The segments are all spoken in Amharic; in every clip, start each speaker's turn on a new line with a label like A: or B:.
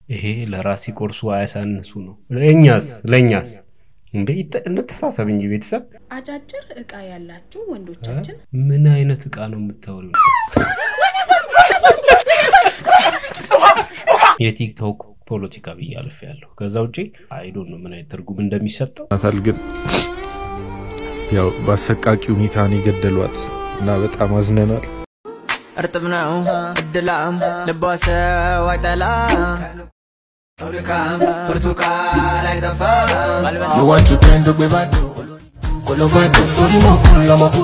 A: ይሄ ለራስ ሲቆርሱ አያሳንሱ ነው። ለእኛስ ለእኛስ እንደ ይተ- እንተሳሰብ እንጂ ቤተሰብ
B: አጫጭር እቃ ያላችሁ ወንዶቻችን
A: ምን አይነት እቃ ነው የምታወሪው? የቲክቶክ ፖለቲካ ብዬ አልፌያለሁ። ከዛ ውጭ አይዶን ነው ምን አይነት ትርጉም እንደሚሰጠው
C: ናታል ግን ያው በአሰቃቂ ሁኔታ ነው የገደሏት እና በጣም አዝነናል።
D: እርጥብ ነው እድላም ልቧ ሰው አይጠላም ድካም ብርቱካን አይጠፋም
E: You want to trend up with Kolovado, Orimo, Lamo,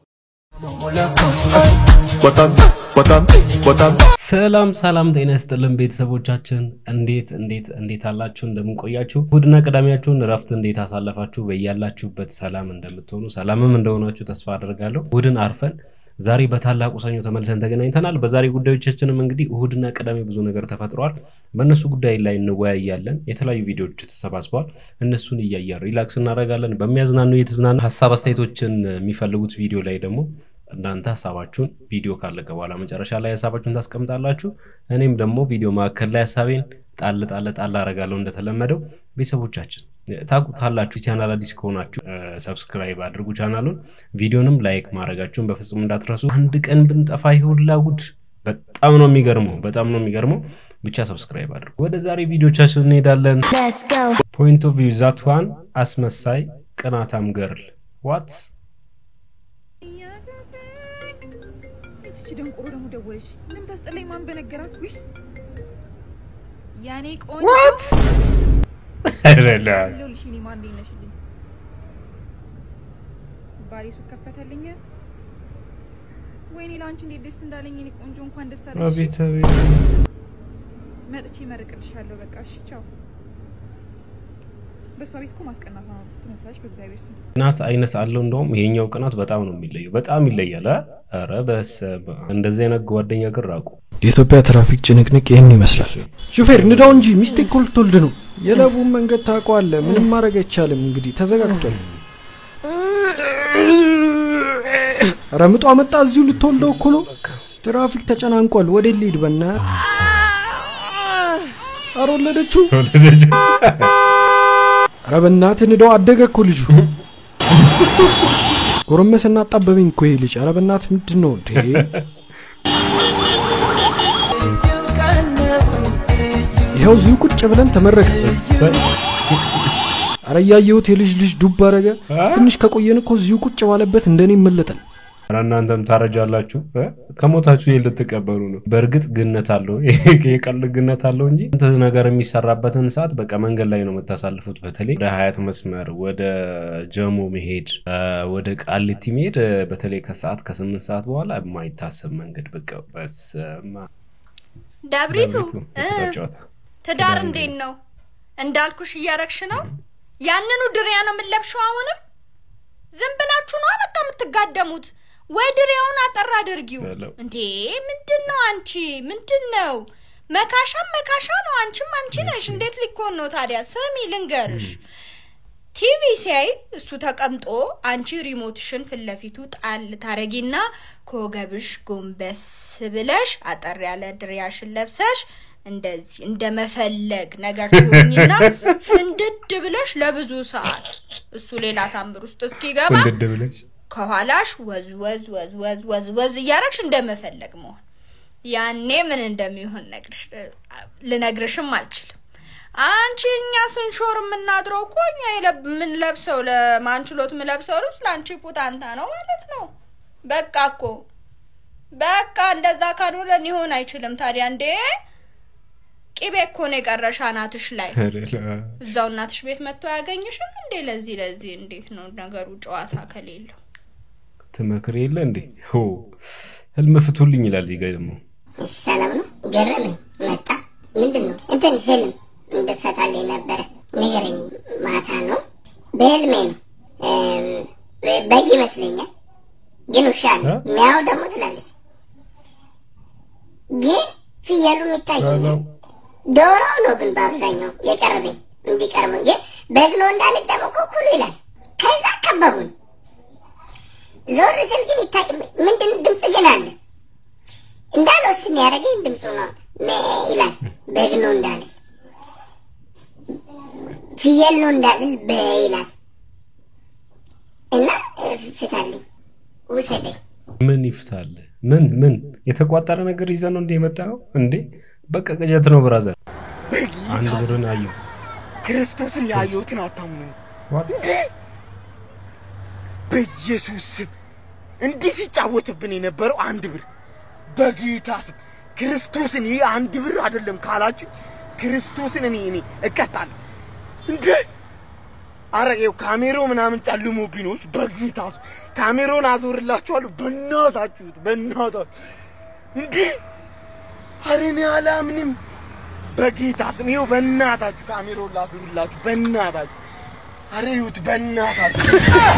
C: በጣም በጣም በጣም
A: ሰላም ሰላም፣ ጤና ይስጥልን ቤተሰቦቻችን፣ እንዴት እንዴት እንዴት አላችሁ? እንደምንቆያችሁ እሑድና ቅዳሜያችሁን እረፍት እንዴት አሳለፋችሁ? በያላችሁበት ሰላም እንደምትሆኑ ሰላምም እንደሆናችሁ ተስፋ አደርጋለሁ። እሑድን አርፈን ዛሬ በታላቁ ሰኞ ተመልሰን ተገናኝተናል። በዛሬ ጉዳዮቻችንም እንግዲህ እሑድና ቅዳሜ ብዙ ነገር ተፈጥረዋል። በእነሱ ጉዳይ ላይ እንወያያለን። የተለያዩ ቪዲዮዎች ተሰባስበዋል። እነሱን እያየን ሪላክስ እናደርጋለን። በሚያዝናኑ የተዝናኑ ሀሳብ አስተያየቶችን የሚፈልጉት ቪዲዮ ላይ ደግሞ እናንተ ሀሳባችሁን ቪዲዮ ካለቀ በኋላ መጨረሻ ላይ ሀሳባችሁን ታስቀምጣላችሁ። እኔም ደግሞ ቪዲዮ መካከል ላይ ሀሳቤን ጣል ጣል ጣል አደርጋለሁ። እንደተለመደው ቤተሰቦቻችን ታውቁታላችሁ። ቻናል አዲስ ከሆናችሁ ሰብስክራይብ አድርጉ ቻናሉን። ቪዲዮንም ላይክ ማድረጋችሁን በፍጹም እንዳትረሱ። አንድ ቀን ብንጠፋ ይሁላ ጉድ በጣም ነው የሚገርመው፣ በጣም ነው የሚገርመው። ብቻ ሰብስክራይብ አድርጉ። ወደ ዛሬ ቪዲዮቻችን እንሄዳለን። ፖይንት ኦፍ ቪው ዛት ዋን አስመሳይ ቅናታም ገርል ዋት
B: እቺ ደንቆሮ ደግሞ ደወለች። ምንም ታስጠላኝ። ማን በነገራት? ውይ ያኔ ቆንጆ ይኸውልሽ፣ እኔ ማን እንዴት ነሽልኝ? ባሌ ሱቅ ከፈተልኝ። ወይኔ ለአንቺ እንዴት ደስ እንዳለኝ እኔ ቆንጆ፣ እንኳን ደስ አለሽ።
A: አቤት አቤት
B: መጥቼ እመርቅልሻለሁ። በቃ እሺ፣ ቻው። በእሷ ቤት እኮ ማስቀናት ነው ትመስላለች። በእግዚአብሔር ስም
A: ቅናት አይነት አለው። እንደውም ይሄኛው ቅናት በጣም ነው የሚለየው፣ በጣም ይለያል። አ? ኧረ በስመ አብ። እንደዚህ አይነት ጓደኛ ግን ራቁ።
F: የኢትዮጵያ ትራፊክ ጭንቅንቅ ይህን ይመስላል። ሹፌር ንዳው እንጂ ሚስቴ እኮ ልትወልድ ነው። የለቡን መንገድ ታውቀዋለህ። ምንም ማድረግ አይቻልም። እንግዲህ ተዘጋግቷል። ኧረ ምጧ መጣ። እዚሁ ልትወልደው እኮ ነው። ትራፊክ ተጨናንቋል። ወደ ሊድ በናት ኧረ ወለደችው። ኧረ በናትህ ንዳው። አደገ እኮ ልጁ። ጎረመሰና አጣበበኝ እኮ ይሄ ልጅ። ኧረ በናትህ ምንድን ነው እንዴ? ይኸው እዚሁ ቁጭ ብለን ተመረቀ።
A: እሰይ።
F: አረ እያየሁት የልጅ ልጅ ዱብ አረገ። ትንሽ ከቆየን እኮ እዚሁ ቁጭ ባለበት እንደኔ ይመለጣል።
A: ኧረ እናንተም ታረጃላችሁ እ? ከሞታችሁ ይሄን ልትቀበሉ ነው። በእርግጥ ግነት አለው የቀል ግነት አለው እንጂ እንት ነገር የሚሰራበትን ሰዓት በቃ መንገድ ላይ ነው የምታሳልፉት። በተለይ ወደ ሀያት መስመር፣ ወደ ጀሞ መሄድ፣ እ፣ ወደ ቃሊቲ መሄድ እ፣ በተለይ ከሰዓት ከስምንት ሰዓት በኋላ የማይታሰብ መንገድ በቃ በስመ አብ።
G: ዳብሪቱ
A: በቤቱ
G: እ፣
A: የተጫወተ
G: ትዳር እንዴት ነው? እንዳልኩሽ እያረግሽ ነው? ያንኑ ድሪያ ነው የምንለብሸው? አሁንም ዝም ብላችሁ ነው በቃ የምትጋደሙት? ወይ ድሪያውን አጠር አድርጊው
A: በለው።
G: እንዴ! ምንድን ነው አንቺ? ምንድን ነው መካሻም መካሻ ነው። አንቺም አንቺ ነሽ። እንዴት ሊኮን ነው ታዲያ? ስሚ ልንገርሽ፣ ቲቪ ሲያይ እሱ ተቀምጦ አንቺ ሪሞትሽን ፊት ለፊቱ ጣል ታረጊና ከወገብሽ ጎንበስ ብለሽ አጠር ያለ ድሪያሽን ለብሰሽ እንደዚህ እንደ መፈለግ ነገር ትሆኝና ፍንድድ ብለሽ ለብዙ ሰዓት እሱ ሌላ ታምር ውስጥ እስኪገባ
A: እንድድ ብለች
G: ከኋላሽ ወዝ ወዝ ወዝ ወዝ ወዝ ወዝ እያረግሽ እንደመፈለግ መሆን ያኔ ምን እንደሚሆን ነግርሽ ልነግርሽም አልችልም። አንቺ እኛ ስንሾር የምናድረው እኮ እኛ የለብ- የምንለብሰው ለማንችሎት የምለብሰው ልብስ ለአንቺ ፑታንታ ነው ማለት ነው። በቃ እኮ በቃ እንደዛ ካልሆነ ሊሆን አይችልም። ታዲያ እንዴ ቂቤ እኮ ነው የቀረሽ አናትሽ ላይ እዛው እናትሽ ቤት መጥቶ ያገኝሽም እንዴ? ለዚህ ለዚህ እንዴት ነው ነገሩ? ጨዋታ ከሌለው
A: ትመክር የለ እንዴ ሆ ህልም ፍቱልኝ ይላል። እዚህ ጋ ደግሞ
H: እሺ ሰላም ነው። ገረመኝ መጣ። ምንድን ነው እንትን ህልም እንድፈታልኝ ነበረ። ንገረኝ። ማታ ነው በህልሜ ነው እም፣ በግ ይመስለኛል፣ ግን ውሻ አለ።
A: እ?
H: ሚያው ደግሞ ትላለች፣ ግን ፍየሉም ይታየኛል። ዶሮ ነው ግን በአብዛኛው የቀረበኝ እንዲቀርበኝ፣ ግን በግ ነው እንዳልል ደግሞ ኩኩሉ ይላል። ከዛ ከበቡን። ዞር ስል ግን ይታይ ምንድን ድምፅ ግን አለ እንዳልወስን ያደረገኝ ድምፁ ነው ሜ ይላል። በግ ነው እንዳለ ፍየል ነው እንዳልል በ ይላል እና እ፣ ፍታልኝ፣ ውሰደኝ።
A: ምን ይፍታል? ምን ምን የተቋጠረ ነገር ይዘህ ነው እንደ የመጣው እንዴ? በቃ ቅዠት ነው ብራዘር። አንድ ብርን አየሁት።
I: ክርስቶስን ያየሁትን አታምኑ።
A: What?
I: በኢየሱስ ስም እንዲህ ሲጫወትብን የነበረው አንድ ብር በጌታ ስም ክርስቶስን ይህ አንድ ብር አይደለም ካላችሁ ክርስቶስን እኔ እኔ እቀጣለሁ እንዴ! አረ ይኸው ካሜሮ ምናምን ጨልሞብኝ ነው። እሺ፣ በጌታ ስም ካሜሮን አዞርላችኋለሁ። በእናታችሁት በእናታችሁ እንዴ! አረ እኔ አላምንም። በጌታ ስም ይኸው በእናታችሁ ካሜሮን ላዞርላችሁ። በእናታችሁ አረ ይሁት በእናታችሁ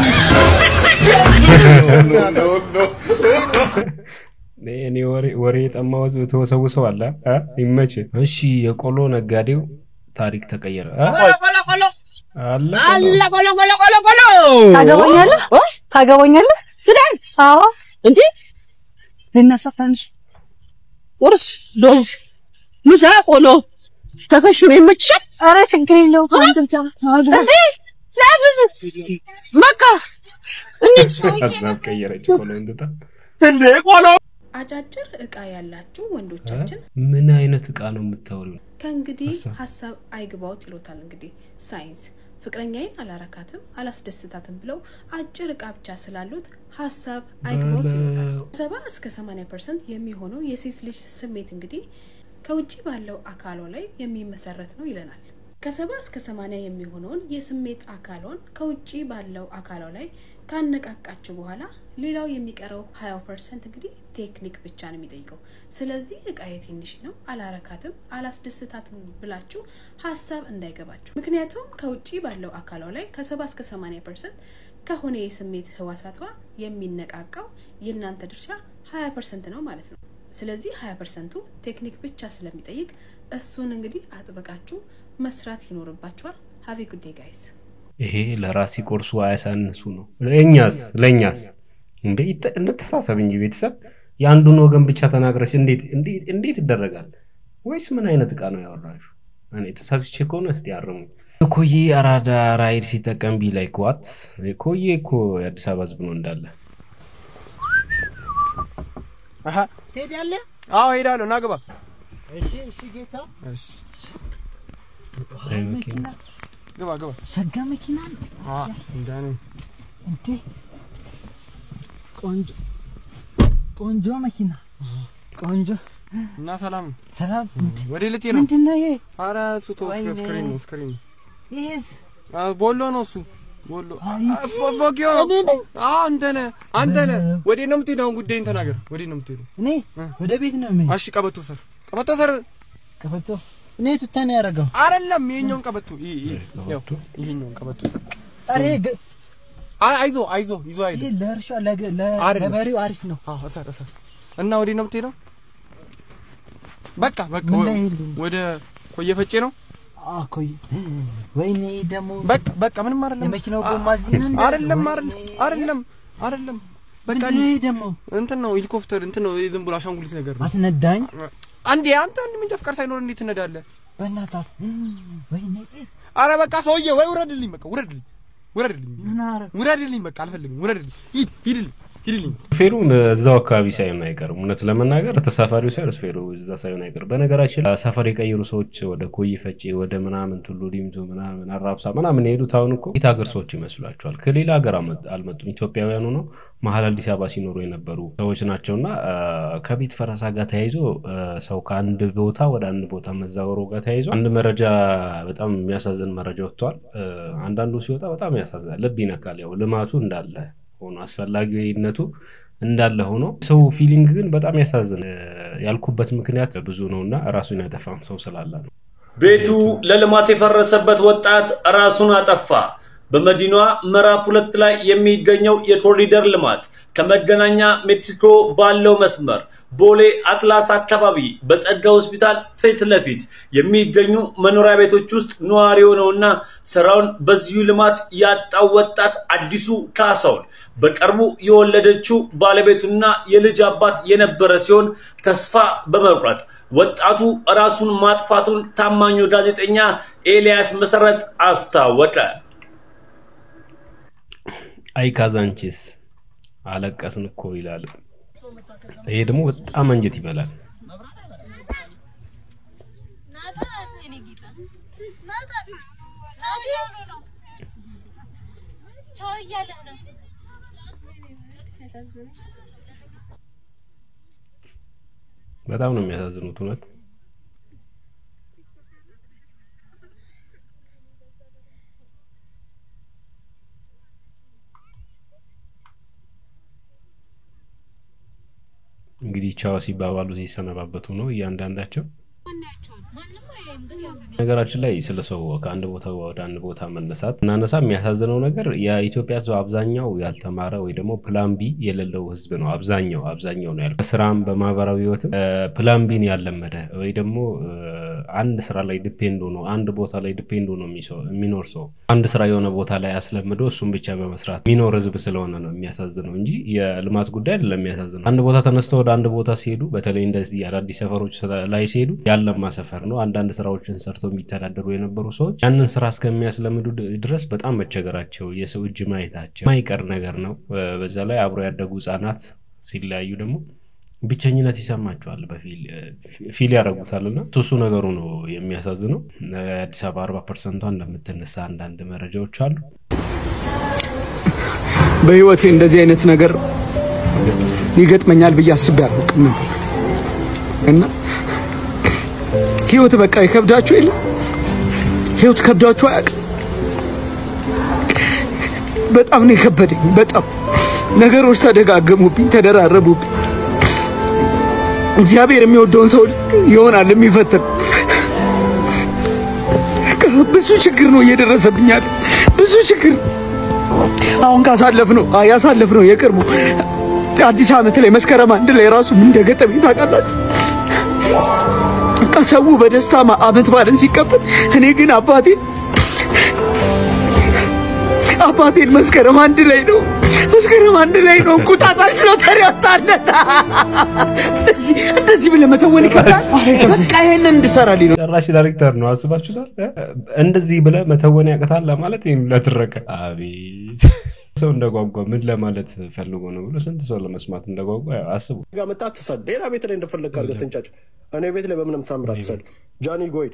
A: እኔ ወሬ- ወሬ የጠማው ህዝብ ተወሰውሰው አለ እ? ይመች። እሺ የቆሎ ነጋዴው ታሪክ ተቀየረ እ? አለ ቆሎ።
J: ታገባኛለህ? ታገባኛለህ? ትዳር? አዎ። እንዴ ልነሳ ትንሽ ቁርስ፣ ሎዝ፣ ምሳ፣ ቆሎ ተከሽኖ ይመችሻል? ኧረ ችግር የለውም። አንተ ብቻ እንዴ ለምን በቃ እንሂድ።
A: ሀሳብ ቀየረች ቆሎ እንትታ
I: እንዴ ቆሎ
K: አጫጭር እቃ ያላችሁ ወንዶቻችን
A: ምን አይነት እቃ ነው የምታወሪው?
K: ከእንግዲህ
A: ሀሳብ።
K: ሀሳብ አይግባውት ይሎታል። እንግዲህ ሳይንስ ፍቅረኛዬን አላረካትም አላስደስታትም ብለው አጭር እቃ ብቻ ስላሉት ሀሳብ አይግባውት ይሎታል። ሰባ እስከ ሰማኒያ ፐርሰንት የሚሆነው የሴት ልጅ ስሜት እንግዲህ ከውጭ ባለው አካሏ ላይ የሚመሰረት ነው ይለናል። ከሰባ እስከ ሰማኒያ የሚሆነውን የስሜት አካሏን ከውጭ ባለው አካሏ ላይ ካነቃቃችሁ በኋላ ሌላው የሚቀረው ሀያው ፐርሰንት እንግዲህ ቴክኒክ ብቻ ነው የሚጠይቀው። ስለዚህ እቃዬ ትንሽ ነው አላረካትም፣ አላስደስታትም ብላችሁ ሀሳብ እንዳይገባችሁ። ምክንያቱም ከውጭ ባለው አካሏ ላይ ከሰባ እስከ ሰማኒያ ፐርሰንት ከሆነ የስሜት ህዋሳቷ የሚነቃቃው የእናንተ ድርሻ ሀያ ፐርሰንት ነው ማለት ነው። ስለዚህ ሀያ ፐርሰንቱ ቴክኒክ ብቻ ስለሚጠይቅ እሱን እንግዲህ አጥብቃችሁ መስራት ይኖርባችኋል። ሀቪ ጉዴ ጋይስ።
A: ይሄ ለራሲ ቆርሱ አያሳንሱ ነው። ለእኛስ ለእኛስ እንዴ ይተ- እንተሳሰብ እንጂ ቤተሰብ የአንዱን ወገን ብቻ ተናግረሽ እንዴት እንዴት እንዴት ይደረጋል? ወይስ ምን አይነት እቃ ነው ያወራችሁ? እኔ ተሳስቼ ከሆነ እስቲ አርሙኝ። ኮዬ አራዳ ራይድ ሲጠቀም ቢ ላይ ዋት ኮዬ እኮ የአዲስ አበባ ህዝብ ነው እንዳለ
I: ትሄዳለህ? አዎ ሄዳለሁ። ና ግባ።
E: እሺ እሺ ጌታ
I: እሺ
A: አይ
E: መኪና
I: ግባ ግባ።
E: ሸጋ መኪና ነው
I: አ እንዳኔ
E: እንዴ ቆንጆ ቆንጆ መኪና ቆንጆ
I: እና ሰላም
E: ሰላም
I: ወደ ልቴ ነው።
E: ምንድን ነው ይሄ
I: ኧረ እሱ ተው፣
E: ወይኔ።
I: ስክሪን ነው ስክሪን ነው።
E: ይሄስ
I: አ ቦሎ ነው እሱ ቦሎ
E: አይ፣
I: ስፖስፖኪዮ
E: እኔ ነኝ
I: አ አንተ ነህ አንተ ነህ። ወዴት ነው የምትሄደው? አሁን ጉዳይን ተናገር። ወዴት ነው የምትሄደው?
E: እኔ ወደ ቤት ነው የምሄድ
I: እሺ ቀበቶ ሰር ቀበቶ ሰር
E: ቀበቶ እኔ ቱታ ነው ያደረገው
I: አይደለም ይሄኛውን ቀበቶ ይሄ ይሄ ያው ይሄኛውን ቀበቶ ሰር
E: ኧረ ይሄ ግ-
I: አይ አይዞ አይዞ ይዞ አይዞ
E: ይሄ ለእርሻ ለገ- ለ-
I: አይደለም።
E: ለበሬው አሪፍ ነው
I: አዎ እሰር እሰር እና ወዴት ነው የምትሄደው? በቃ በቃ
E: ምን
I: ወ-
E: ላይ ሄዱ?
I: ወደ ኮየ ፈጬ ነው።
E: አኮይ ወይኔ ደግሞ
I: በቃ በቃ ምንም አይደለም።
E: የመኪናው ጎማ እዚህ ነው እንደ-
I: አይደለም
E: ወይኔ።
I: አይደለም አይደለም በቃ
E: ምንድን ነው ይሄ ደግሞ
I: እንትን ነው ሄሊኮፕተር እንትን ነው ዝም ብሎ አሻንጉሊት ነገር ነው።
E: አስነዳኝ
I: አንዴ አንተ አንድ መንጃ ፍቃድ ሳይኖር እንዴት ትነዳለህ?
E: በእናትህ ወይኔ
I: አረ በቃ ሰውዬ ወይ ውረድልኝ፣ በቃ ውረድልኝ፣ ውረድልኝ፣
E: ምን አደረግ
I: ውረድልኝ፣ በቃ አልፈልግም፣ ውረድልኝ፣ ሂድ ሂድልኝ፣ ሂድልኝ።
A: ሹፌሩም እዛው አካባቢ ሳይሆን አይቀርም። እውነት ለመናገር ተሳፋሪው ሳይሆን ሹፌሩ እዛ ሳይሆን አይቀርም። በነገራችን ላይ ሰፈር የቀየሩ ሰዎች ወደ ኮይ ፈጬ፣ ወደ ምናምን ቱሉ ዲምቱ ምናምን አራብሳ ምናምን የሄዱት አሁን እኮ የት ሀገር ሰዎች ይመስሏቸዋል። ከሌላ ሀገር አመ- አልመጡም። ኢትዮጵያውያኑ ነው መሀል አዲስ አበባ ሲኖሩ የነበሩ ሰዎች ናቸውና አ፣ ከቤት ፈረሳ ጋር ተያይዞ አ፣ ሰው ከአንድ ቦታ ወደ አንድ ቦታ መዛወሩ ጋር ተያይዞ አንድ መረጃ በጣም የሚያሳዝን መረጃ ወጥቷል። አ፣ አንዳንዱ ሲወጣ በጣም ያሳዝናል፣ ልብ ይነካል። ያው ልማቱ እንዳለ ሆኖ አስፈላጊነቱ እንዳለ ሆኖ ሰው ፊሊንግ ግን በጣም ያሳዝን ያልኩበት ምክንያት ብዙ ነው እና ራሱን ያጠፋም ሰው ስላለ ነው።
L: ቤቱ ለልማት የፈረሰበት ወጣት ራሱን አጠፋ። በመዲናዋ ምዕራፍ ሁለት ላይ የሚገኘው የኮሪደር ልማት ከመገናኛ ሜክሲኮ ባለው መስመር ቦሌ አትላስ አካባቢ በጸጋ ሆስፒታል ፊት ለፊት የሚገኙ መኖሪያ ቤቶች ውስጥ ነዋሪ የሆነውና ስራውን በዚሁ ልማት ያጣው ወጣት አዲሱ ካሳውን በቅርቡ የወለደችው ባለቤቱና የልጅ አባት የነበረ ሲሆን ተስፋ በመቁረጥ ወጣቱ ራሱን ማጥፋቱን ታማኙ ጋዜጠኛ ኤልያስ መሰረት አስታወቀ።
A: አይ ካዛንቺስ አለቀስን እኮ ይላል። ይሄ ደግሞ በጣም አንጀት ይበላል። በጣም ነው የሚያሳዝኑት እውነት። እንግዲህ ቻው ሲባባሉ ሲሰነባበቱ ነው እያንዳንዳቸው። ነገራችን ላይ ስለ ሰው ከአንድ ቦታ ወደ አንድ ቦታ መነሳት እናነሳ የሚያሳዝነው ነገር የኢትዮጵያ ሕዝብ አብዛኛው ያልተማረ ወይ ደግሞ ፕላን ቢ የሌለው ሕዝብ ነው። አብዛኛው አብዛኛው ነው ያለው። በስራም በማህበራዊ ህይወትም ፕላን ቢን ያለመደ ወይ ደግሞ አንድ ስራ ላይ ዲፔንድ ሆኖ አንድ ቦታ ላይ ዲፔንድ ሆኖ የሚኖር ሰው አንድ ስራ የሆነ ቦታ ላይ አስለምዶ እሱም ብቻ በመስራት የሚኖር ሕዝብ ስለሆነ ነው የሚያሳዝነው እንጂ የልማት ጉዳይ አይደለም የሚያሳዝነው። አንድ ቦታ ተነስተው ወደ አንድ ቦታ ሲሄዱ በተለይ እንደዚህ አዳዲስ ሰፈሮች ላይ ሲሄዱ ያለማ ሰፈር ነው አንዳንድ ስራዎችን ሰርተው የሚተዳደሩ የነበሩ ሰዎች ያንን ስራ እስከሚያስለምዱ ድረስ በጣም መቸገራቸው የሰው እጅ ማየታቸው የማይቀር ነገር ነው። በዛ ላይ አብሮ ያደጉ ህጻናት ሲለያዩ ደግሞ ብቸኝነት ይሰማቸዋል፣ ፊል ያደርጉታል እና እሱ ነገሩ ነው የሚያሳዝነው። አዲስ አበባ አርባ ፐርሰንቷ እንደምትነሳ አንዳንድ መረጃዎች አሉ።
M: በህይወቴ እንደዚህ አይነት ነገር ይገጥመኛል ብዬ አስቤ አላውቅም እና ህይወት በቃ ይከብዳችሁ የለ ህይወት ከብዳችሁ አያውቅም። በጣም ነው የከበደኝ። በጣም ነገሮች ተደጋገሙብኝ፣ ተደራረቡብኝ። እግዚአብሔር የሚወደውን ሰው ይሆናል የሚፈትን። ብዙ ችግር ነው እየደረሰብኝ ያለ ብዙ ችግር አሁን ካሳለፍ ነው ያሳለፍ ነው የቅርቡ አዲስ ዓመት ላይ መስከረም አንድ ላይ ራሱ ምን እንደገጠመኝ ታውቃላችሁ? በቃ ሰው በደስታ ዓመት በዓልን ሲቀበል እኔ ግን አባቴ አባቴን መስከረም አንድ ላይ ነው መስከረም አንድ ላይ ነው እንቁጣጣሽ ነው ተሪያታለት እንደዚህ ብለህ መተወን ይከብዳል። በቃ ይሄንን እንድሰራልኝ ነው።
A: ጨራሽ ዳይሬክተር ነው አስባችሁታል? እንደዚህ ብለህ መተወን ያቅታል ለማለት ይህን ለትረከ አቤት ሰው እንደጓጓ ምን ለማለት ፈልጎ ነው ብሎ ስንት ሰው ለመስማት እንደጓጓ ያው አስቡ።
N: ጋር መጣ አትሳድ። ሌላ ቤት ላይ እንደፈለግ አድርገህ ትንጫጭ። እኔ ቤት ላይ በምንም ታምር አትሳድ። ጃኒ ጎይድ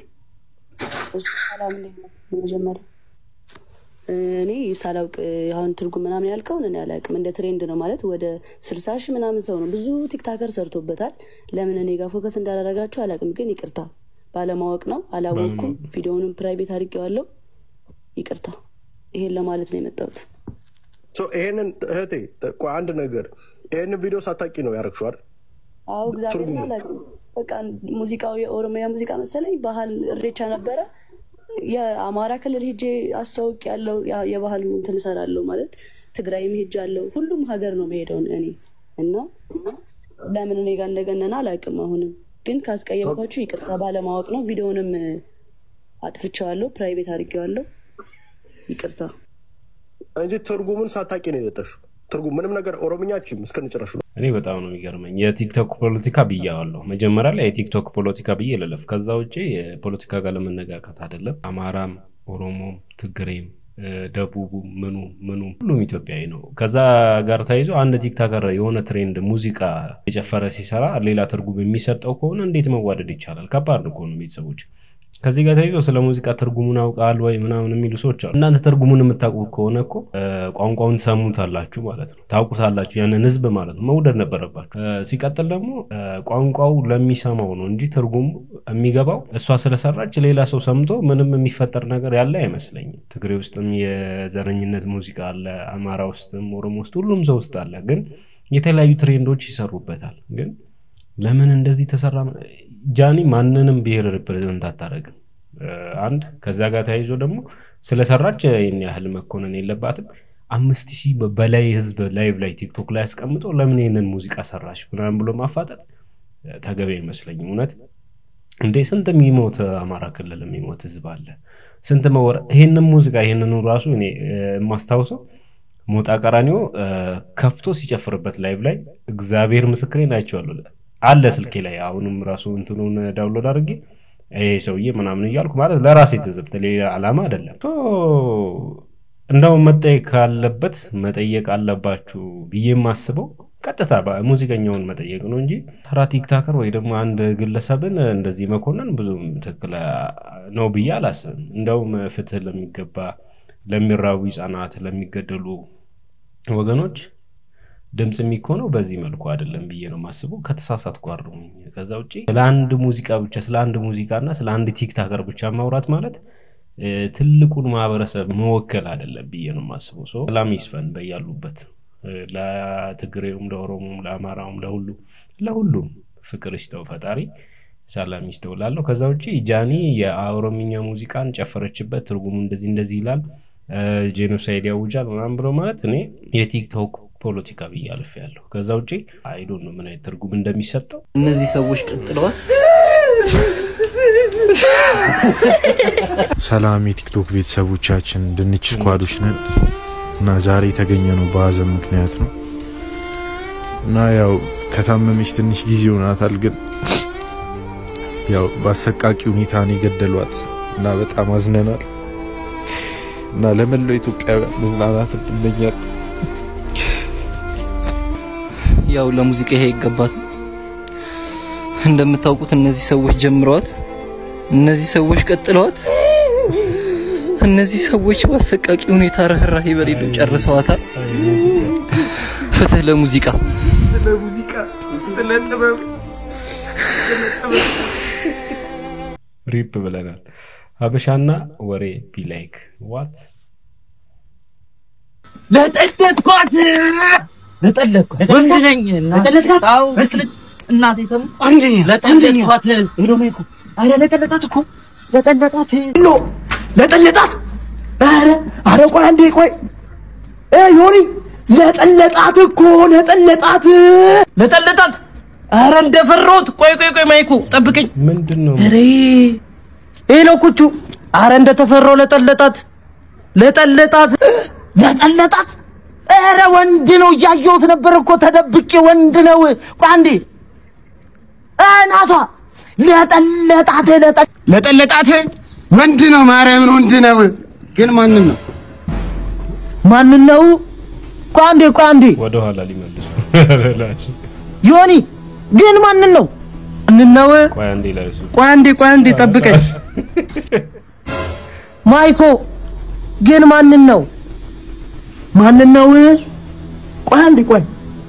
J: መጀመሪያ እኔ ሳላውቅ አሁን ትርጉም ምናምን ያልከውን እኔ አላውቅም። እንደ ትሬንድ ነው ማለት ወደ ስልሳ ሺህ ምናምን ሰው ነው ብዙ ቲክታከር ሰርቶበታል። ለምን እኔ ጋር ፎከስ እንዳላረጋችሁ አላውቅም። ግን ይቅርታ ባለማወቅ ነው፣ አላወቅኩም። ቪዲዮውንም ፕራይቬት አድርጌዋለሁ። ይቅርታ። ይሄን ለማለት ነው የመጣሁት።
N: ይሄንን እህቴ ቆይ አንድ ነገር ይሄንን ቪዲዮ ሳታቂ ነው ያረግሽው አይደል?
J: አዎ እግዚአብሔር አላውቅም። በቃ ሙዚቃው የኦሮሚያ ሙዚቃ መሰለኝ ባህል እሬቻ ነበረ። የአማራ ክልል ሄጄ አስተዋውቅ ያለው የባህል እንትን እሰራለሁ ማለት ትግራይም ሄጄ አለው ሁሉም ሀገር ነው መሄደው እኔ እና ለምን እኔ ጋር እንደገነና አላውቅም። አሁንም ግን ካስቀየምኳችሁ ይቅርታ ባለማወቅ ነው። ቪዲዮንም አጥፍቼዋለሁ፣ ፕራይቬት አድርጌዋለሁ። ይቅርታ
N: እንጂ ትርጉሙን ሳታቂ ነው የለጠሽው። ትርጉም ምንም ነገር ኦሮምኛ ችም እስከንጨረሹ ነው።
A: እኔ በጣም ነው የሚገርመኝ። የቲክቶክ ፖለቲካ ብያዋለሁ መጀመሪያ ላይ የቲክቶክ ፖለቲካ ብዬ ልለፍ። ከዛ ውጭ የፖለቲካ ጋር ለመነጋቀት አይደለም። አማራም፣ ኦሮሞም፣ ትግሬም፣ ደቡቡ ምኑ ምኑ ሁሉም ኢትዮጵያዊ ነው። ከዛ ጋር ተያይዞ አንድ ቲክታከር የሆነ ትሬንድ ሙዚቃ የጨፈረ ሲሰራ ሌላ ትርጉም የሚሰጠው ከሆነ እንዴት መዋደድ ይቻላል? ከባድ እኮ ነው ቤተሰቦች ከዚህ ጋር ተይዞ ስለ ሙዚቃ ትርጉሙን አውቃል ወይ ምናምን የሚሉ ሰዎች አሉ። እናንተ ትርጉሙን የምታውቁ ከሆነ እኮ ቋንቋውን ሰሙታላችሁ ማለት ነው፣ ታውቁታላችሁ፣ ያንን ህዝብ ማለት ነው። መውደድ ነበረባችሁ። ሲቀጥል ደግሞ ቋንቋው ለሚሰማው ነው እንጂ ትርጉሙ የሚገባው እሷ ስለሰራች ሌላ ሰው ሰምቶ ምንም የሚፈጠር ነገር ያለ አይመስለኝም። ትግሬ ውስጥም የዘረኝነት ሙዚቃ አለ፣ አማራ ውስጥም ኦሮሞ ውስጥ ሁሉም ሰው ውስጥ አለ። ግን የተለያዩ ትሬንዶች ይሰሩበታል። ግን ለምን እንደዚህ ተሰራ? ጃኒ ማንንም ብሔር ሪፕሬዘንት አታደርግም። አንድ ከዛ ጋር ተያይዞ ደግሞ ስለሰራች ይህን ያህል መኮነን የለባትም። አምስት ሺህ በላይ ህዝብ ላይቭ ላይ ቲክቶክ ላይ አስቀምጦ ለምን ይህንን ሙዚቃ ሰራች ምናምን ብሎ ማፋጠጥ ተገቢ አይመስለኝም። እውነት እንዴ ስንት የሚሞት አማራ ክልል የሚሞት ህዝብ አለ። ስንት መወረ ይህንን ሙዚቃ ይህንኑ ራሱ እኔ የማስታውሰው ሞጣ ቀራኒዮ ከፍቶ ሲጨፍርበት ላይቭ ላይ እግዚአብሔር ምስክሬን አይቼዋለሁ። አለ ስልኬ ላይ አሁንም ራሱ እንትኑን ዳውንሎድ አድርጌ ይሄ ሰውዬ ምናምን እያልኩ ማለት ለራሴ ትዝብት ሌላ ዓላማ አይደለም። እንደው መጠየቅ ካለበት መጠየቅ አለባችሁ ብዬ የማስበው ቀጥታ ሙዚቀኛውን መጠየቅ ነው እንጂ ተራ ቲክታከር ወይ ደግሞ አንድ ግለሰብን እንደዚህ መኮንን ብዙም ትክክል ነው ብዬ አላስብም። እንደውም ፍትህ ለሚገባ ለሚራቡ ህጻናት፣ ለሚገደሉ ወገኖች ድምፅ የሚኮነው በዚህ መልኩ አይደለም ብዬ ነው የማስበው። ከተሳሳትኩ አርሙኝ። ከዛ ውጭ ስለ አንድ ሙዚቃ ብቻ ስለ አንድ ሙዚቃ እና ስለ አንድ ቲክታከር ብቻ ማውራት ማለት ትልቁን ማህበረሰብ መወከል አይደለም ብዬ ነው የማስበው። ሰው ሰላም ይስፈን በያሉበት ለትግሬውም፣ ለኦሮሞም፣ ለአማራውም፣ ለሁሉ ለሁሉም ፍቅር ይስጠው ፈጣሪ ሰላም ይስጠው ላለው። ከዛ ውጭ ጃኒ የኦሮምኛ ሙዚቃን ጨፈረችበት ትርጉሙ እንደዚህ እንደዚህ ይላል ጄኖሳይድ ያውጃል ምናምን ብሎ ማለት እኔ የቲክቶክ ፖለቲካ ብዬ አልፍ ያለሁ። ከዛ ውጭ አይዶ ነው ምን አይነት ትርጉም እንደሚሰጠው
O: እነዚህ ሰዎች ቀጥለዋል።
C: ሰላም የቲክቶክ ቤተሰቦቻችን ድንች ስኳዶች ነን እና ዛሬ የተገኘ ነው በሀዘን ምክንያት ነው እና ያው ከታመመች ትንሽ ጊዜ ሆናታል፣ ግን ያው በአሰቃቂ ሁኔታ ነው የገደሏት እና በጣም አዝነናል እና ለመላው ኢትዮጵያውያን መጽናናት እንመኛለን።
O: ያው ለሙዚቃ ይሄ ይገባት። እንደምታውቁት እነዚህ ሰዎች ጀምረዋት፣ እነዚህ ሰዎች ቀጥለዋት፣ እነዚህ ሰዎች በአሰቃቂ ሁኔታ ርህራሄ በሌለው ጨርሰዋታል። ፍትህ ለሙዚቃ
I: ለሙዚቃ ለጥበብ
A: ሪፕ ብለናል። ሀበሻና ወሬ ቢላይክ ዋት
P: ለጠለጥኳት ለጠለጥኳት ወንድ ነኝ ለጠለጥኳት አዎ እናቴ ተም አንደኛ ለጠለጥኳት ሄዶ ነው እኮ አረ ለጠለጣት እኮ ለጠለጣት ኖ ለጠለጣት አረ አረ ቆይ አንዴ ቆይ እ ዮኒ ለጠለጣት እኮ ለጠለጣት ለጠለጣት አረ እንደፈራሁት ቆይ ቆይ ቆይ ማይኩ ጠብቀኝ
A: ምንድን ነው
P: አረ ይሄ ነው ኩቹ አረ እንደተፈራው ለጠለጣት ለጠለጣት ለጠለጣት ኧረ ወንድ ነው እያየሁት ነበር እኮ ተደብቄ ወንድ ነው ቆይ አንዴ እናቷ ለጠለጣት ለጠ-
I: ለጠለጣት ወንድ ነው ማርያምን ወንድ ነው ግን ማንን ነው
P: ማንን ነው ቆይ አንዴ ቆይ አንዴ
A: ወደኋላ ሊመልሱ
P: ዮኒ ግን ማንን ነው ማንን ነው
A: ቆይ አንዴ ላይ እሱ
P: ቆይ አንዴ ቆይ አንዴ ጠብቀኝ ማይኮ ግን ማንን ነው ማንን ነው ቆይ አንዴ ቆይ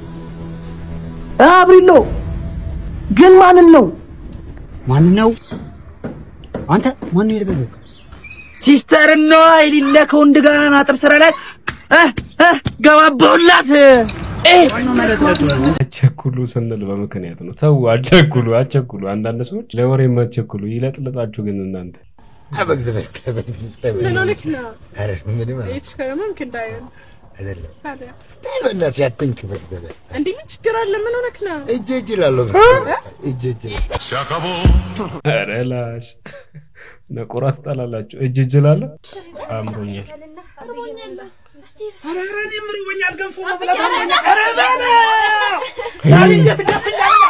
P: አብሪሎ ግን ማንን ነው
I: ማን ነው አንተ ማን ነው የደበደበው
P: ሲስተር ነው የሌለ ከወንድ ጋር አጥር ስራ ላይ እ እ ገባበሁላት እ
A: አቸኩሉ ስንል በምክንያት ነው። ተው አቸኩሉ፣ አቸኩሉ። አንዳንድ ሰዎች ለወሬ የማትቸኩሉ ይለጥልጣችሁ። ግን እናንተ
Q: ምን ሆነክ ነው?
N: ኧረ ምንም አለ
Q: የተሽከረመምክ እንዳይሆን
N: አይደለም።
Q: ታዲያ
N: በእናትሽ አትንክ በግበበ
Q: እንዲህ ምን ችግር አለ? ምን ሆነክ ነው?
N: እጅ እጅ እላለሁ እጅ እጅ
A: ኧረ ላሽ ነቆራ ትጠላላችሁ። እጅ እጅ እላለሁ አምሮኛል።
P: ኧረ ኧረ እኔም ርቦኛል፣ ገንፎ መብላት አሞኛል። ኧረ በለ ዛሬ እንዴት ደስ እንዳለኝ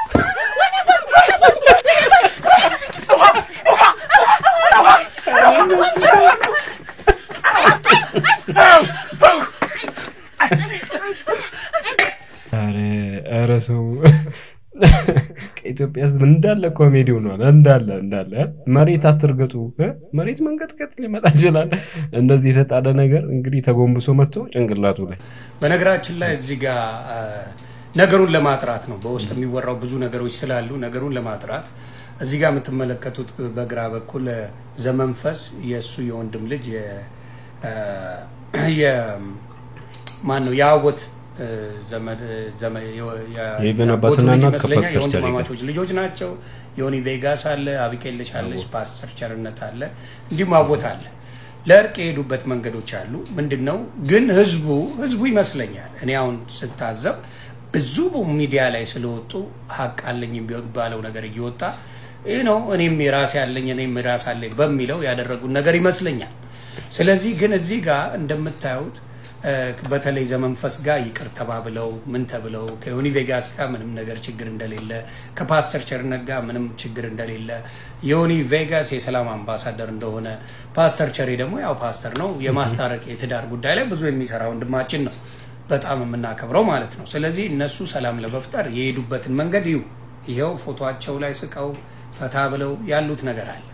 A: ኧረ ኧረ ሰው ከኢትዮጵያ ሕዝብ እንዳለ ኮሜዲ ሆኗል። እንዳለ እንዳለ መሬት አትርገጡ። እ? መሬት መንቀጥቀጥ ሊመጣ ይችላል። እንደዚህ የተጣለ ነገር እንግዲህ ተጎንብሶ መጥቶ ጭንቅላቱ ላይ
R: በነገራችን ላይ እዚህ ጋር አ፣ ነገሩን ለማጥራት ነው። በውስጥ የሚወራው ብዙ ነገሮች ስላሉ ነገሩን ለማጥራት እዚህ ጋር የምትመለከቱት በግራ በኩል አ፣ ዘመንፈስ የእሱ የወንድም ልጅ የ- አ፣ የ- ማን ነው የአወት እ፣ ዘመድ ዘመ- የ- የ-
A: የኢቨን
R: የአጎቱ
A: አባትና
R: ልጅ
A: እናት
R: ይመስለኛል።
A: ከፓስተር ቸሪ ጋር።
R: የወንድማማቾች ልጆች ናቸው። ዮኒ ቬጋስ አለ፣ አቢቄልሽ አለች፣ ፓስተር ቸርነት አለ፣ እንዲሁም አቦት አለ። ለእርቅ የሄዱበት መንገዶች አሉ። ምንድን ነው ግን ህዝቡ ህዝቡ ይመስለኛል እኔ አሁን ስታዘብ ብዙ ሚዲያ ላይ ስለወጡ ሀቅ አለኝ የሚባለው ነገር እየወጣ ይህ ነው እኔም የራሴ አለኝ እኔም የራስ አለኝ በሚለው ያደረጉን ነገር ይመስለኛል። ስለዚህ ግን እዚህ ጋር እንደምታዩት እ፣ በተለይ ዘመንፈስ ጋር ይቅር ተባብለው ምን ተብለው ከዮኒ ቬጋስ ጋር ምንም ነገር ችግር እንደሌለ ከፓስተር ቸርነት ጋር ምንም ችግር እንደሌለ ዮኒ ቬጋስ የሰላም አምባሳደር እንደሆነ ፓስተር ቸሬ ደግሞ ያው ፓስተር ነው የማስታረቅ የትዳር ጉዳይ ላይ ብዙ የሚሰራ ወንድማችን ነው በጣም የምናከብረው ማለት ነው። ስለዚህ እነሱ ሰላም ለመፍጠር የሄዱበትን መንገድ ይሁ ይኸው ፎቶቸው ላይ ስቀው ፈታ ብለው ያሉት ነገር አለ።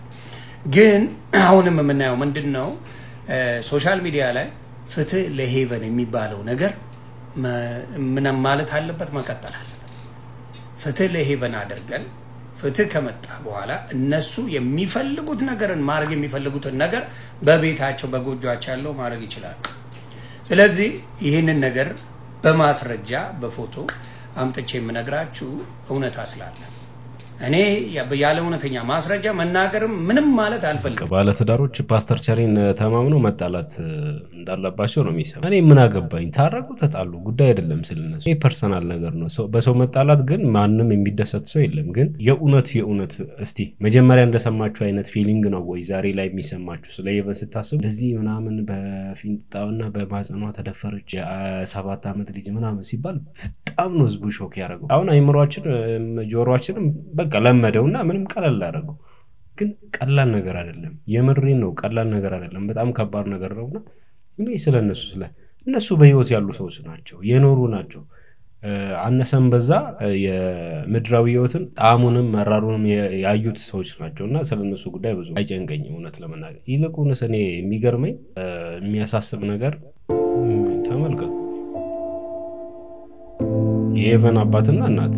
R: ግን አሁንም የምናየው ምንድን ነው? እ፣ ሶሻል ሚዲያ ላይ ፍትህ ለሄቨን የሚባለው ነገር መ- ምንም ማለት አለበት፣ መቀጠል አለበት። ፍትህ ለሄቨን አድርገን ፍትህ ከመጣ በኋላ እነሱ የሚፈልጉት ነገርን ማድረግ የሚፈልጉትን ነገር በቤታቸው በጎጇቸው ያለው ማድረግ ይችላሉ። ስለዚህ ይህንን ነገር በማስረጃ በፎቶ አምጥቼ የምነግራችሁ እውነታ ስላለ እኔ ያለ እውነተኛ ማስረጃ መናገርም ምንም ማለት አልፈልግም።
A: ባለትዳሮች ፓስተር ቸሪን ተማምነው መጣላት እ፣ እንዳለባቸው ነው የሚሰማ። እኔ ምን አገባኝ? ታረቁ፣ ተጣሉ፣ ጉዳይ አይደለም ስለነሱ። ይህ ፐርሰናል ነገር ነው። ሰው- በሰው መጣላት ግን ማንም የሚደሰት ሰው የለም። ግን የእውነት የእውነት እስቲ መጀመሪያ እንደሰማችሁ አይነት ፊሊንግ ነው ወይ ዛሬ ላይ የሚሰማችሁ? ስለ ሄቨን ስታስቡ እንደዚህ ምናምን በፊንጣና በማጸኗ ተደፈረች የሰባት ዓመት ልጅ ምናምን ሲባል በጣም ነው ህዝቡ ሾክ ያደረገው። አሁን አይምሯችን እም፣ ጆሮአችንም በቃ ለመደውና ምንም ቀለል አደረገው። ግን ቀላል ነገር አይደለም። የምሬን ነው። ቀላል ነገር አይደለም። በጣም ከባድ ነገር ነውና እኔ ስለ እነሱ ስለ እነሱ በህይወት ያሉ ሰዎች ናቸው፣ የኖሩ ናቸው። እ፣ አነሰም በዛ እ፣ የምድራዊ ህይወትን ጣዕሙንም መራሩንም የ- ያዩት ሰዎች ናቸው እና ስለ እነሱ ጉዳይ ብዙ አይጨንቀኝም እውነት ለመናገር። ይልቁንስ እኔ የሚገርመኝ እ፣ የሚያሳስብ ነገር እም፣ ተመልከቱ የሄቨን አባትና እናት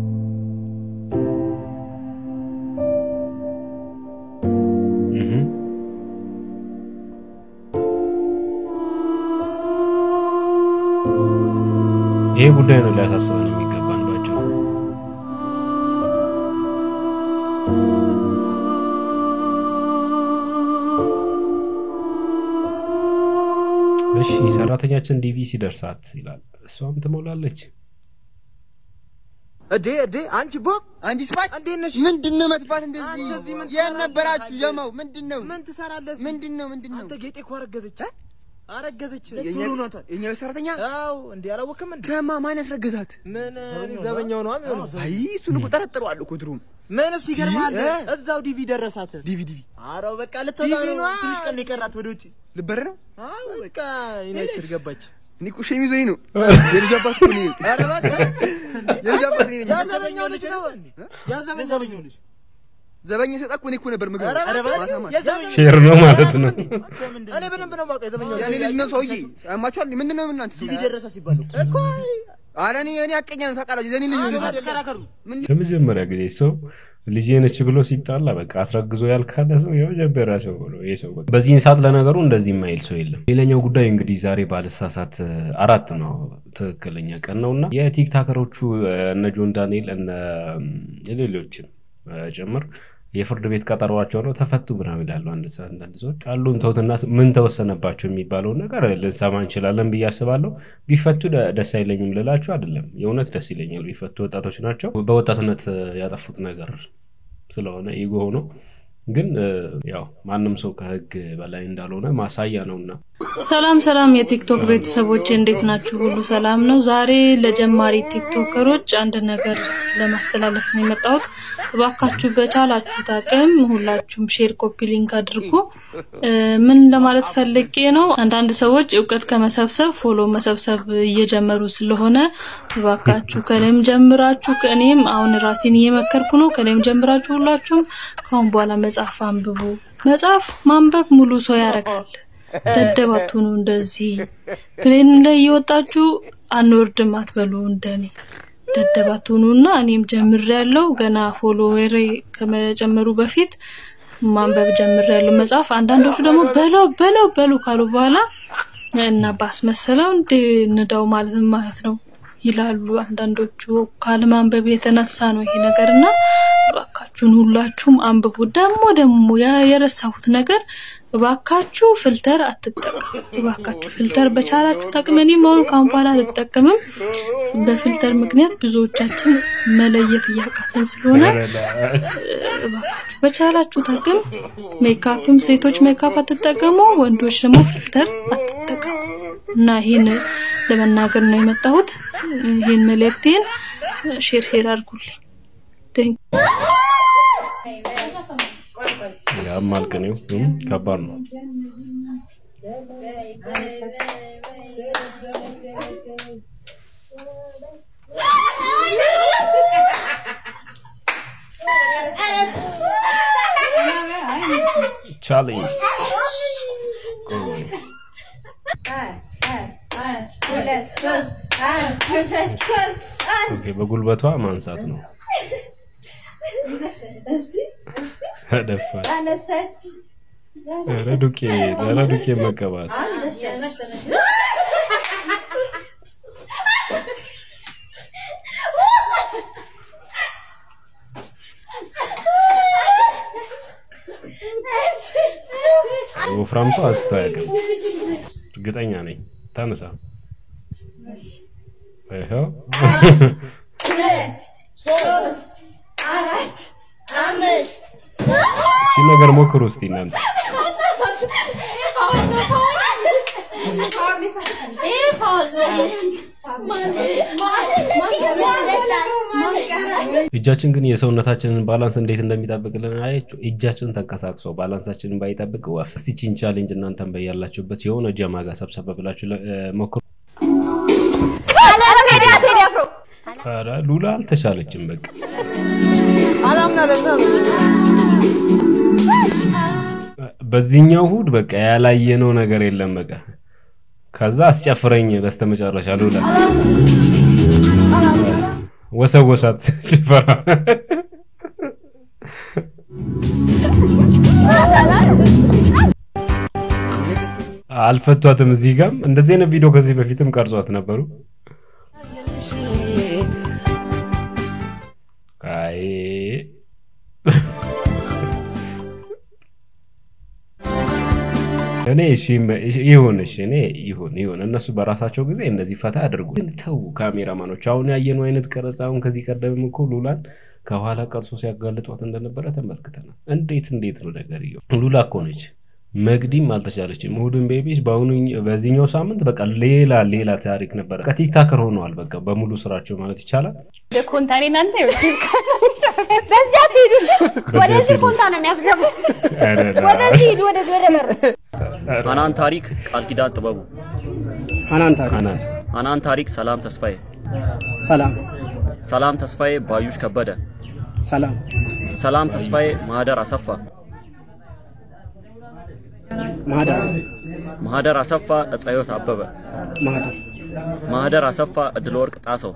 A: እህ ይሄ ጉዳይ ነው ሊያሳስበን የሚገባ አንዷቸው። እሺ ሰራተኛችን ዲቪ ሲደርሳት ይላል፣ እሷም ትሞላለች።
S: እዴ እዴ አንቺ ቦብ አንቺ ስማች እንዴት ነሽ? ምንድን ነው መጥፋት እንደዚህ? የት ነበራችሁ? ጀማው ምንድን ነው? ምን ትሰራለህ? ምንድን ነው ምንድን ነው? አንተ ጌጤ እኮ አረገዘች አረገዘች። የኛ ሰራተኛ? አዎ እንዴ አላወቅም እንዴ? ከማ ማን ያስረገዛት? ምን ዘበኛው ነው የሚሆነው? አይ እሱን እኮ ጠረጥረዋለሁ እኮ ድሮም። ምን እሱ ይገርምሃል፣ እዛው ዲቪ ደረሳት። ዲቪ ዲቪ አረው በቃ ልትወጣ ነው። ትንሽ ቀን የቀራት ወደ ውጭ ልበር ነው። አዎ በቃ ዩናይትድ ገባች። እኔ እኮ ሸሚዝ ወይ ነው የልጅ አባት እኮ ነኝ። ኧረ እባክህ የልጅ አባት ነኝ። ያ ዘበኛው ልጅ ነው። ያ ዘበኛው ልጅ ነው። ዘበኛ ሲወጣ እኮ እኔ እኮ ነበር ምግብ ማታ ማታ።
A: ሼር ነው ማለት ነው።
S: እኔ በደንብ ነው የማውቀው የዘበኛው የእኔ ልጅ ነው ሰውዬ። ያማችኋል። ምንድን ነው እናንተ ዲቪ ደረሰ ሲባል እኮ ኧረ እኔ እኔ አቀኛ ነው ታውቃላችሁ። የእኔ ልጅ ነው ተከራከሩ። ምን
A: ለመጀመሪያ ጊዜ ሰው ልጄ ነች ብሎ ሲጣላ በቃ አስረግዞ ያልካለ ሰው የመጀመሪያ ሰው ነው ይሄ ሰው። በቃ በዚህን ሰዓት ለነገሩ እንደዚህ የማይል ሰው የለም። ሌላኛው ጉዳይ እንግዲህ ዛሬ ባልሳሳት አራት ነው ትክክለኛ ቀን ነው እና የቲክታከሮቹ እነ ጆን ዳንኤል እነ ሌሎችም ጭምር የፍርድ ቤት ቀጠሯቸው ነው ተፈቱ ምናምን ይላሉ። አንድ ሰ- አንዳንድ ሰዎች አሉን ተውትና ምን ተወሰነባቸው የሚባለውን ነገር ልንሰማ እንችላለን ብዬ አስባለሁ። ቢፈቱ ደ- ደስ አይለኝም ልላችሁ አይደለም፣ የእውነት ደስ ይለኛል ቢፈቱ። ወጣቶች ናቸው። በወጣትነት ያጠፉት ነገር ስለሆነ ኢጎ ሆኖ ግን እ፣ ያው ማንም ሰው ከህግ በላይ እንዳልሆነ ማሳያ ነውና
T: ሰላም ሰላም የቲክቶክ ቤተሰቦች እንዴት ናችሁ? ሁሉ ሰላም ነው? ዛሬ ለጀማሪ ቲክቶከሮች አንድ ነገር ለማስተላለፍ ነው የመጣሁት። እባካችሁ በቻላችሁት አቅም ሁላችሁም ሼር፣ ኮፒ ሊንክ አድርጉ። እ፣ ምን ለማለት ፈልጌ ነው፣ አንዳንድ ሰዎች እውቀት ከመሰብሰብ ፎሎ መሰብሰብ እየጀመሩ ስለሆነ እባካችሁ ከላይም ጀምራችሁ ከእኔም አሁን ራሴን እየመከርኩ ነው። ከላይም ጀምራችሁ ሁላችሁም ከአሁን በኋላ መጽሐፍ አንብቡ። መጽሐፍ ማንበብ ሙሉ ሰው ያደርጋል። ደደብ አትሁኑ። እንደዚህ ፕሌን ላይ እየወጣችሁ አንወርድም አትበሉ። እንደኔ ደደብ አትሁኑ እና እኔም ጀምሬያለሁ። ገና ፎሎዌሬ ከመጨመሩ በፊት ማንበብ ጀምሬያለሁ መጽሐፍ። አንዳንዶቹ ደግሞ በለው በለው በሉ ካሉ በኋላ እና ባስመሰለው እንደ ንዳው ማለት ምን ማለት ነው ይላሉ አንዳንዶቹ። ካለማንበብ የተነሳ ነው ይሄ ነገር እና እባካችሁን ሁላችሁም አንብቡ። ደግሞ ደግሞ ያ- የረሳሁት ነገር እባካችሁ ፊልተር አትጠቀሙ። እባካችሁ ፊልተር በቻላችሁ ጠቅመኒ መሆን ካሁን በኋላ አልጠቀምም። በፊልተር ምክንያት ብዙዎቻችን መለየት እያቃተን ስለሆነ እባካችሁ በቻላችሁ ታቅም ሜካፕም ሴቶች ሜካፕ አትጠቀሙ፣ ወንዶች ደግሞ ፊልተር አትጠቀሙ እና ይህን ለመናገር ነው የመጣሁት። ይህን መልእክቴን ሼር ሼር አድርጉልኝ። ቴንክ
A: ያማል ቅኔው እም፣ ከባድ ነው። ቻሌንጅ ኦኬ፣ በጉልበቷ ማንሳት ነው። ደፋር ኧረ ዱቄ ኧረ ዱቄ መቀባት ወፍራም ሰው አንስቶ አያውቅም። እርግጠኛ ነኝ። ታነሳ ይኸው
G: ሁለት ሶስት አራት አምስት
A: እቺ ነገር ሞክሩ እስቲ እናንተ። እጃችን ግን የሰውነታችንን ባላንስ እንዴት እንደሚጠብቅልን አያችሁ። እጃችን ተንቀሳቅሶ ባላንሳችንን ባይጠብቅ ወፍ። እስቲ ቺን ቻሌንጅ እናንተን በያላችሁበት የሆነ ጀማ ጋር ሰብሰብ ብላችሁ ለ- እ፣ ሞክሩ። ኧረ ሉላ አልተቻለችም። በቃ በዚህኛው እሑድ በቃ ያላየነው ነገር የለም። በቃ ከዛ አስጨፍረኝ በስተመጨረሻ ሉላ ወሰወሳት ጭፈራ አልፈቷትም። እዚህ ጋም እንደዚህ አይነት ቪዲዮ ከዚህ በፊትም ቀርጿት ነበሩ። አይ እኔ እሺ እሺ፣ ይሁን እሺ፣ እኔ ይሁን ይሁን። እነሱ በራሳቸው ጊዜ እንደዚህ ፈታ አድርጉ። ግን ተው ካሜራማኖች፣ አሁን ያየነው አይነት ቀረጻ አሁን ከዚህ ቀደም እኮ ሉላን ከኋላ ቀርሶ ሲያጋልጧት እንደነበረ ተመልክተናል። እንዴት እንዴት ነው ነገርየው? ሉላ እኮ ነች። መግዲም አልተቻለችም። እሑድን ቤቢስ በአሁኑ በዚህኛው ሳምንት በቃ ሌላ ሌላ ታሪክ ነበረ። በቃ ቲክታከር ሆነዋል። በቃ በሙሉ ስራቸው ማለት ይቻላል።
U: ኮንታኔ እናንተ
G: በዚያ ትሄዱ
A: በዚያ
G: ወደዚህ
A: ትሄዱ።
G: ኮንታ ነው የሚያስገቡ
A: ኧረ
G: ወደዚህ ሂዱ ወደዚህ ወደ በሩ
V: አናን ታሪክ ቃል ኪዳን ጥበቡ
W: አናን ታሪክ
V: አናን ታሪክ ሰላም ተስፋዬ
W: ሰላም
V: ሰላም ተስፋዬ ባዩሽ ከበደ
W: ሰላም
V: ሰላም ተስፋዬ ማህደር አሰፋ
W: ማህደር
V: ማህደር አሰፋ እፀዮት አበበ
W: ማህደር
V: ማህደር አሰፋ እድለ ወርቅ ጣሰው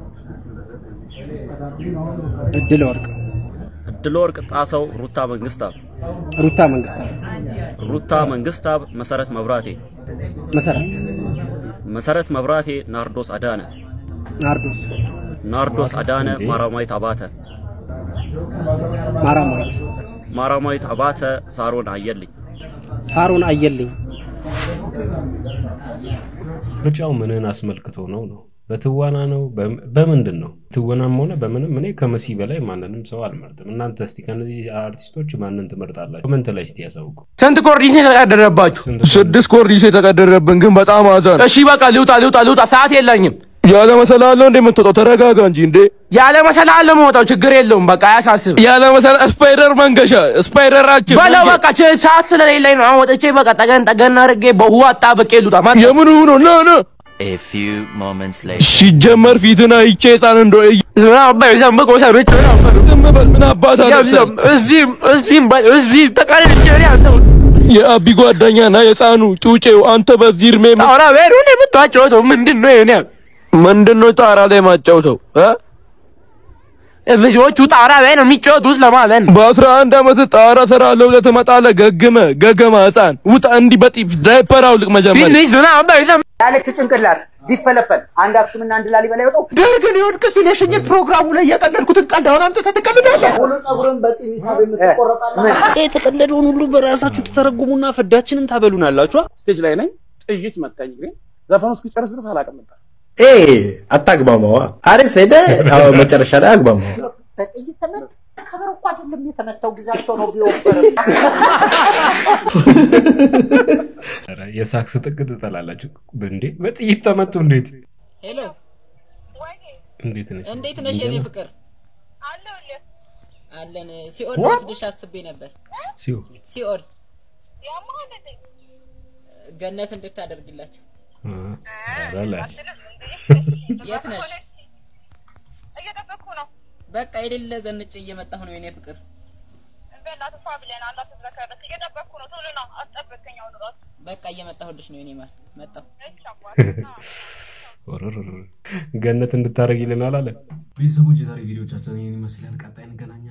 W: እድል ወርቅ
V: እድለ ወርቅ ጣሰው ሩታ መንግስታብ
W: ሩታ መንግስታዊ
V: ሩታ መንግስታብ መሰረት መብራቴ
W: መሰረት
V: መሰረት መብራቴ ናርዶስ አዳነ
W: ናርዶስ
V: ናርዶስ አዳነ ማራማዊት አባተ
W: ማራማዊት
V: ማራማዊት አባተ ሳሮን አየልኝ
W: ሳሩን አየልኝ
A: ምርጫው ምንን አስመልክቶ ነው ነው? በትወና ነው? በም- በምንድን ነው? ትወናም ሆነ በምንም እኔ ከመሲ በላይ ማንንም ሰው አልመርጥም። እናንተ እስቲ ከነዚህ አርቲስቶች ማንን ትመርጣላችሁ? ኮመንት ላይ እስቲ ያሳውቁ።
X: ስንት ኮርኒስ የተቀደረባችሁ?
C: ስድስት ኮርኒስ የተቀደረብን ግን በጣም አዛን።
X: እሺ በቃ ልውጣ ልውጣ ልውጣ፣ ሰዓት የለኝም።
C: ያለ መሰላል ነው እንደ የምትወጣው? ተረጋጋ እንጂ እንዴ።
X: ያለ መሰላል ለመውጣው ችግር የለውም። በቃ አያሳስብ።
C: ያለ መሰላል ስፓይደር መንገሻ ስፓይደራችን
X: በለው በቃ ች- ሰዓት ስለሌለኝ ነው። አሁን ወጥቼ በቃ ጠገን ጠገን አድርጌ በውሃ አጣብቄ ልውጣ። ማን
C: የምን ሆኖ ና ና
Y: A few moments later.
C: ሲጀመር ፊትን አይቼ ህፃን እንደ ምን አባት አለብሰን
X: እዚህም እዚህም በ- እዚህ ተቀልጬ ነው ያለሁት።
C: የአቢ ጓደኛና የህፃኑ ጩጬው አንተ በዚህ እድሜ ምን-
X: ኧረ ቤሩን የምታጫወተው ምንድን ነው? ይሄን ያህል
C: ምንድን ነው ጣራ ላይ ማጫውተው እ?
X: ልጆቹ ጣራ ላይ ነው የሚጫወቱት ለማለት ነው።
C: በአስራ አንድ ዓመት ጣራ እሰራለሁ ብለህ ትመጣለህ። ገግመ ገገማ ህፃን ውጣ። እንዲህ በጢፍ ዳይፐር አውልቅ መጀመሪያ።
X: ትንሽ ዝናብ በይዘም
B: የአሌክስ ጭንቅላት ቢፈለፈል አንድ አክሱምና አንድ ላሊበላ ይወጣው።
M: ደርግ ሊወድቅ ሲል የሽኝት ፕሮግራሙ ላይ የቀለድኩትን ቀልድ አሁን አምጥተህ ትቀልዳለህ።
B: ሙሉ ጸጉርን በፂም ሂሳብ የምትቆረጣለህ።
D: የተቀለደውን ሁሉ በራሳችሁ ተተረጉሙና ፍዳችንን ታበሉናላችሁ። ስቴጅ ላይ ነኝ፣ ጥይት መታኝ። ግን ዘፈኑ እስኪጨርስ ድረስ አላውቅም ነበር።
N: አታግማማዋ። አሪፍ ሄደ። አዎ፣ መጨረሻ ላይ አግማማዋ።
B: በጥይት ተመት ከበሮ እኮ አይደለም የተመታው ጊዜያቸው ነው ቢወፈር
A: ኧረ የሳክስ ጥግ ትጠላላችሁ እንዴ? በጥይት ተመቱ እንዴት?
F: ሄሎ
A: እንዴት ነሽ?
F: እንዴት ነሽ የኔ
A: እንዴት ነው?
F: ፍቅር? አለን። ሲኦል
A: What?
F: ወስድሽ አስቤ ነበር።
A: ሲዮ
F: ሲኦል ገነት እንድታደርግላቸው።
A: ኧረ ላሽ
F: የት ነሽ? በቃ የሌለ ዘንጭ እየመጣሁ ነው የኔ ፍቅር። በቃ እየመጣሁልሽ ነው የኔ ማር። መጣሁ።
A: ወረረረ ገነት እንድታደርግ ይልናል አለ። ቤተሰቦች የዛሬ ቪዲዮቻችን ይህን ይመስላል። ቀጣይ እንገናኛለን።